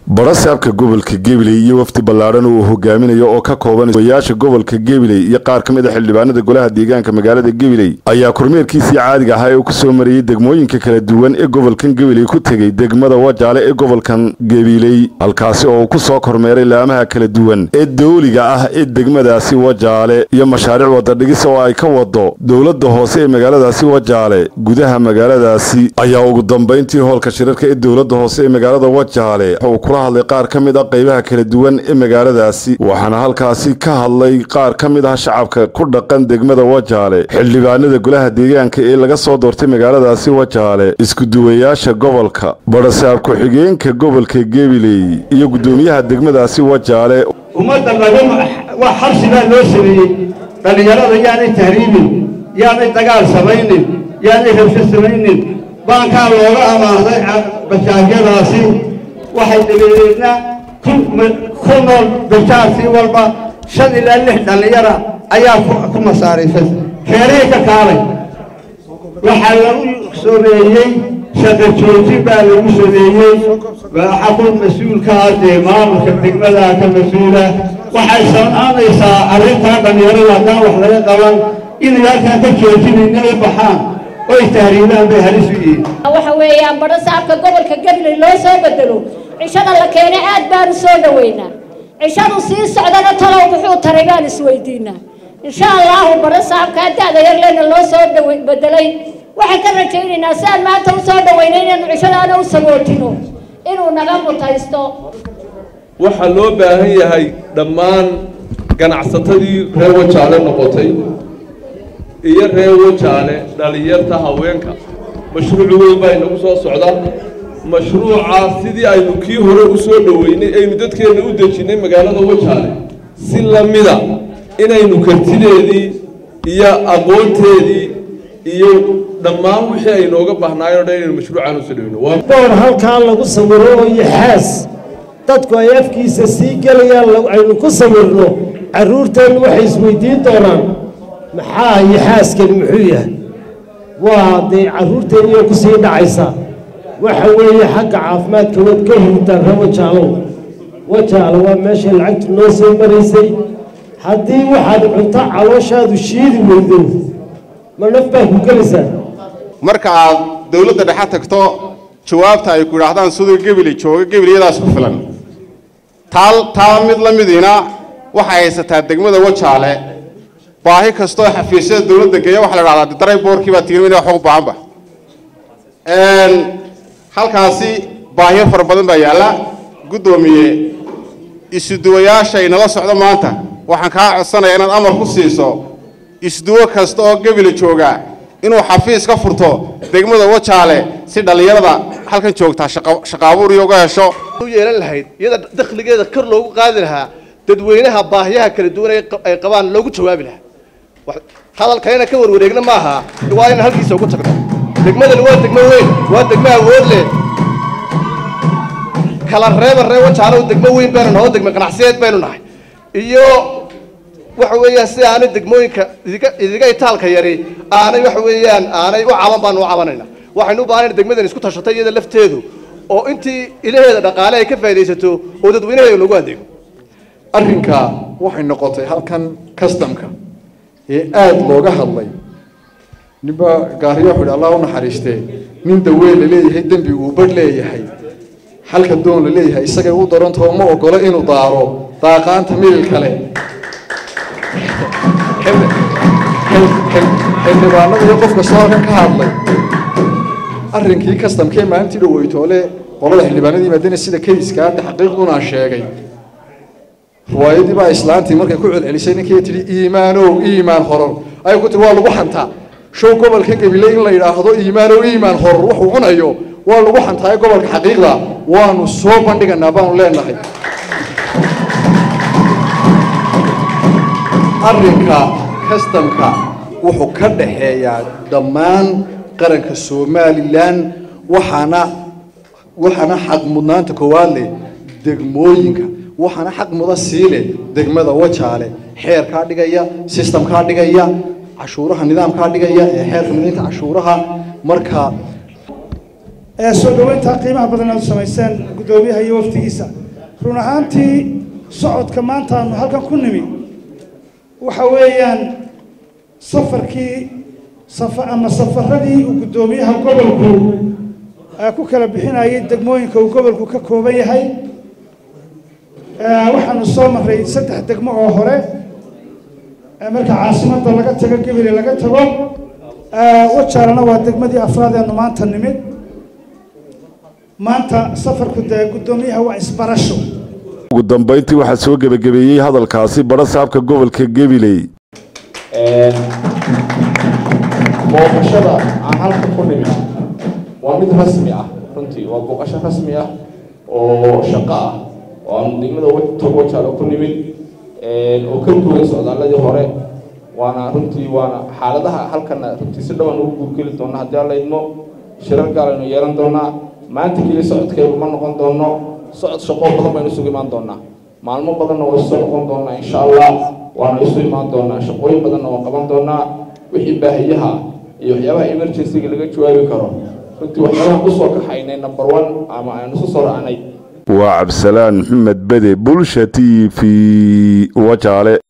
barasaabka gobolka gabiley iyo wafdi ballaadhan uu hogaaminayo oo ka kooban oyaasha gobolka gabiley iyo qaar ka mid a xildhibaanada golaha deegaanka magaalada gabiley ayaa kormeerkiisii caadiga ahaa ee uu kusoo mariyey degmooyinka kala duwan ee gobolkan gabiley ku tegey degmada wajaale ee gobolkan gabiley halkaasi oo uu ku soo kormeeray laamaha kala duwan ee dawliga ah ee degmadaasi wajaale iyo mashaariic wadadhigis oo ay ka wado dowladda hoose ee magaaladaasi wajaale gudaha magaaladaasi ayaa ugu dambayntii hoolka shirarka ee dowladda hoose ee magaalada wajaale uu kula hadlay qaar ka mid ah qaybaha kala duwan ee magaaladaasi waxaana halkaasi ka hadlay qaar ka mid ah shacabka ku dhaqan degmada wajaale xildhibaanada golaha deegaanka ee laga soo doortay magaaladaasi wajaale iskuduwayaasha gobolka barasaab ku-xigeenka gobolka gabiley iyo guddoomiyaha degmadaasi wajaale ummadda laga waa xabsigaa loo sameeyey dhallinyarada yaanay tahriibin yaanay dagaal samaynin yaanay rabsho samaynin baankaa looga amaahday bashaagyadaasi waxay dabadeedna ku nool bashaartii walba shan ilaa lix dhallinyara ayaa ku masaariifay keerihii ka kaalay waxaa lagu sameeyey shaqo joojin baa lagu sameeyey waxaa ku mas-uulkaa dee maamulka degmadaa ka mas-uula waxay sanaanaysaa arrintaa dhallinyarada haddaan wax laga qaban inay halkaan ka joojinayna ay baxaan oy tahriibaan bay halis u yihiin waxa weeyaan badho saabka gobolka gabiley loo soo bedelo cishada la keenay aad baanu soo dhoweynaa cishadu sii socdana talow muxuu taray baan isweydiinaa insha allahu badho saabkaa da-da yarleyna loo soo bedelay waxaan ka rajaynaynaa si aan maanta u soo dhaweynay inaynu cishadaana u sagootino inuu naga mutaysto waxaa loo baahan yahay dhammaan ganacsatadii reer wajaale noqotay iyo reer wajaale dhalinyarta haweenka mashruuc weyn baa inagu soo socda mashruucaa sidii aynu kii hore u soo dhoweynay aynu dadkeenna u dejinnay magaalada wajaale si lamida inaynu kartideedii iyo aqoonteedii iyo dhammaan wixii ay nooga baahnaayeen o dhan inaynu mashruucaan usoo dhoweyno boor halkaa lagu sawiro oo yaxaas dadku ay afkiisa sii gelayaan aynu ku sawirno carruurteennu waxay isweydiin doonaan maxaa yaxaaskani muxuu yahay waa dee carruurteenniyoo ku sii dhacaysaa waxa weeye xagga caafimaadka waad ka hurtaan ree wajaalow wajaalo waa meeshay lacagtu noo soo maraysay haddii waxaad cunto calooshaadu shiidi weydo ma naf baa ku gelaysaa marka aad dowladda dhexe tagto jawaabta ay ku idhaahdaan siduu gebili jooga gebiliyadaas ku filan taal taa mid la midiina waxay haysataa degmada wajaale baahi kastoo xafiisyada dowladda geeya waxa la dhahdaa daray boorkii baa tiirmin wax ugu baahanba halkaasi baahiyo fara badan baa yaalla guddoomiye isuduwayaasha inala socdo maanta waxaan kaa codsanayaa inaad amar ku siiso isduwo kasta oo gebila jooga inuu xafiis ka furto degmada wajaale si dhallinyarada halkan joogtaa shaqaabuur iyo uga hesho u yeelan lahayd iyada dakhligeeda kor loogu qaadi lahaa dadweynaha baahiyaha kala duwan ay qabaan loogu jawaabi lahaa hadalkayna ka warwareegna maaha waa inaan halkiisa ugu tagno degmadani waa degmo weyn waa degmo awood leh kala reeba ree wajaalow degmo weyn baynu naho degmo ganacsiyeed baynu nahay iyo waxa weeyaan si aanay degmooyinka idiga itaalka yari aanay waxa weeyaan aanay u caban baanu u cabanayna waxaynu u baahanayna degmadan isku tashatay iyada lafteedu oo intii ilaheeda dhaqaale ay ka faaidaysato oo dadweynaheeda loogu adeego arrinka waxay noqotay halkan customka ee aada looga hadlay ninba gaariyo wuxuu yidhi allah u naxariistee nin daween la leeyahay dembi uu badh leeyahay halka doon la leeyahay isagay u darantao ma ogolo inuu daaro daaqaanta milil kale xildhibaanada iyo qof kastoo halkan ka hadlay arrinkii kastamkee maalintii dhaweytoole qolada xildhibaanada yimaadeen sida kayskaa taxqiiqdunaa sheegay riwaayadii baa islaantii markay ku celcelisay ninkii tidhi iimaanow iimaan horor ay ku tiri waa lagu xantaa show gobolka gabile in la yidhaahdo iimaanow iimaan horor wuxuu cunayo waa lagu xantaaye gobolka xaqiiqda waanu soo bandhiganaa baanu leenahay arrinka kastamka wuxuu ka dhaxeeyaa dhammaan qaranka somalilan waxaana waxaana xaq mudnaanta koowaad leh degmooyinka waxaana xaq muda siile degmada wajaale xeerkaa dhigaya sistamkaa dhigaya cashuuraha nidaamkaa dhigaya ee xeerka midaynta cashuuraha marka ee soo dhoweynta qiimaha badan aad u samayseen guddoomiyaha iyo waftigiisa run ahaantii socodka maanta aanu halkan ku nimi waxa weeyaan safarkii safa ama safaradii uu guddoomiyaha gobolku ku kala bixinayay degmooyinka uu gobolku ka kooban yahay waxaanu soo maray saddex degmo oo hore marka caasimadda laga tago gebile laga tago wajaalana waa degmadii afraad eenu maanta nimid maanta safarku dee guddoomiyaha waa isbarasho ugu dambayntii waxaa soo gebagabeeyey hadalkaasi badha saabka gobolka gabiley booqashada aan halka ku nimid waa mid rasmi ah runtii waa booqasho rasmi ah oo shaqo ah oo aan degmada wajaalo ku nimid oo ka duwan socdaaladii hore waana runtii waana xaaladaha halkana runtii si dhaban ugu guurgeli doona haddii alla idmo shirar gaalaynu yeelan doonaa maanta keliya socodkeedu ma noqon doono socod shaqoo badan baynu isugu imaan doonaa maalmo badanna waa isu noqon doonaa insha allah waana isu imaan doonaa shaqooyin badanna waa qaban doonaa wixii baahiyaha iyo waxyaabaha emergencyga laga jawaabi karo runtii waxyaabaha usoo kaxaynay number one ama aynu isu soo raacnay waa cabdisalaan maxamed bede bulsha t v wajaale